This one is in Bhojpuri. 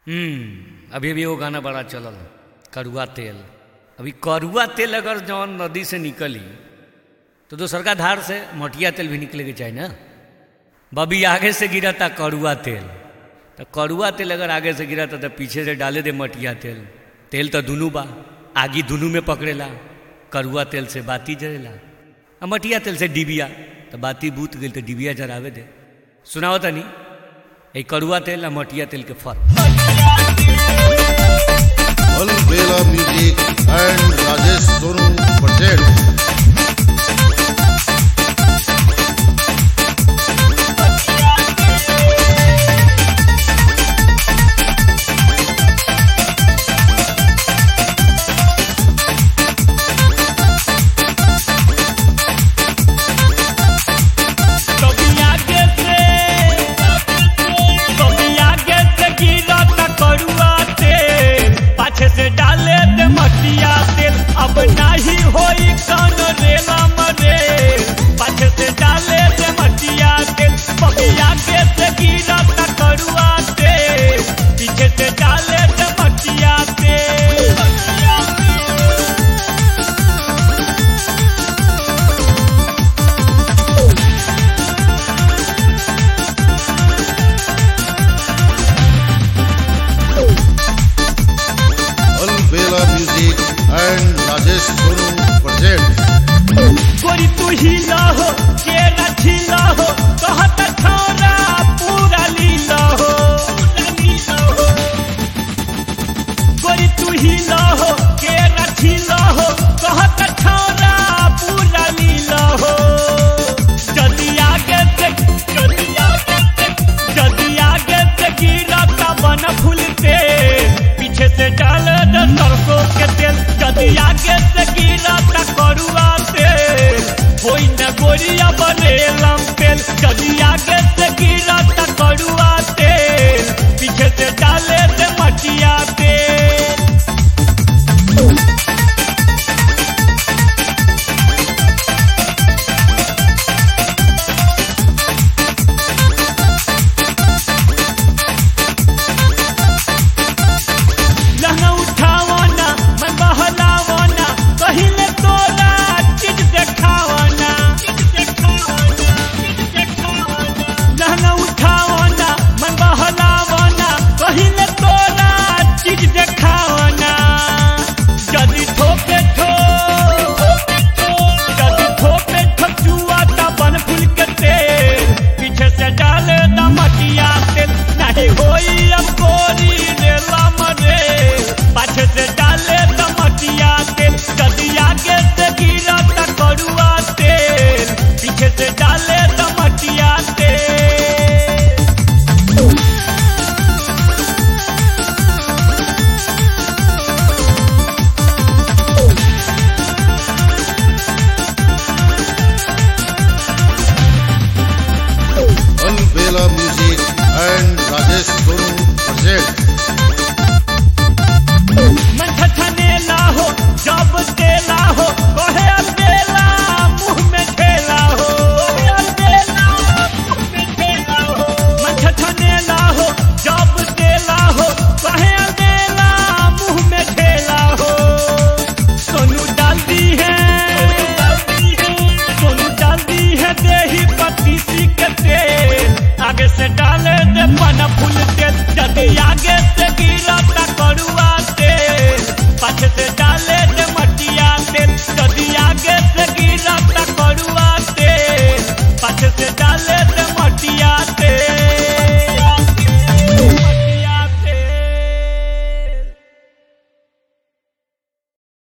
हम्म अभी अभी वो गाना बड़ा चलल कड़ुआ तेल अभी कड़ुआ तेल अगर जौन नदी से निकली तो दोसर का धार से मटिया तेल भी निकले के चाहिए ना बबी आगे से गिरा था कड़ुआ तेल तो कड़ुआ तेल अगर आगे से गिरा था तो पीछे से डाले दे मटिया तेल तेल तो दुनू बा आगी दुनू में पकड़ेला कड़ुआ तेल से बाती जरेला आ मटिया तेल से डिबिया तो बाती बूत गई तो डिबिया जरावे दे सुनाओ तनी ये कड़ुआ तेल आ मटिया तेल के फर्क Alvela Music and Rajesh Sonu present. से डाले दे मटिया तेल अब नाही होई कौन रेला मरे पाछे से डाले दे मटिया तेल बबिया के से गिरा ता करुआ तेल पीछे से डाले दे मटिया तेल Alvela Music and Rajesh Sonu present. गोरी तू ही हो के रखी हो कहत छोरा पूरा लीला हो गोरी तू ही हो के रखी हो कहत छोरा पूरा लीला हो जदी आगे से जदी आगे से जदी आगे से गिरा का बन फूलते पीछे से डाल दे सरसों के तेल जदी आगे से गिरा ता करुआ तेल होई न गोरिया बने लम तेल जदी आगे से गिरा ता करुआ तेल पीछे से डाले दे मटिया तेल लहंगा उठावना मन बहलावना कहिले तोरा चीज देखावना लहंगा उठावना मन बहलावना कहिले तोरा चीज देखावना जदी ठोके ठो जदी ठोके ठचुआ ता बन फूल के तेल पीछे से डाले दा मटिया तेल नहीं होई अब गोरी रेला मरे पाछे से डाले दा मटिया तेल जदी आगे से गिरा ता करुआ तेल पीछे से डाले दा मटिया तेल Alvela Music and Rajesh Sonu present. मन ठठनेला हो जब देला हो कहे अलबेला मुंह में ठेला हो मन ठठनेला हो जब देला हो कहे अलबेला मुंह में ठेला हो सोनू डालती है सोनू डालती है देही पत्ती सी के तेल आगे से डाले दे मन फूल तेल जल्दी आगे से गिरा ता करुआ तेल पाछे से डाले दे मटिया तेल जल्दी आगे से गिरा ता करुआ तेल पाछे से डाले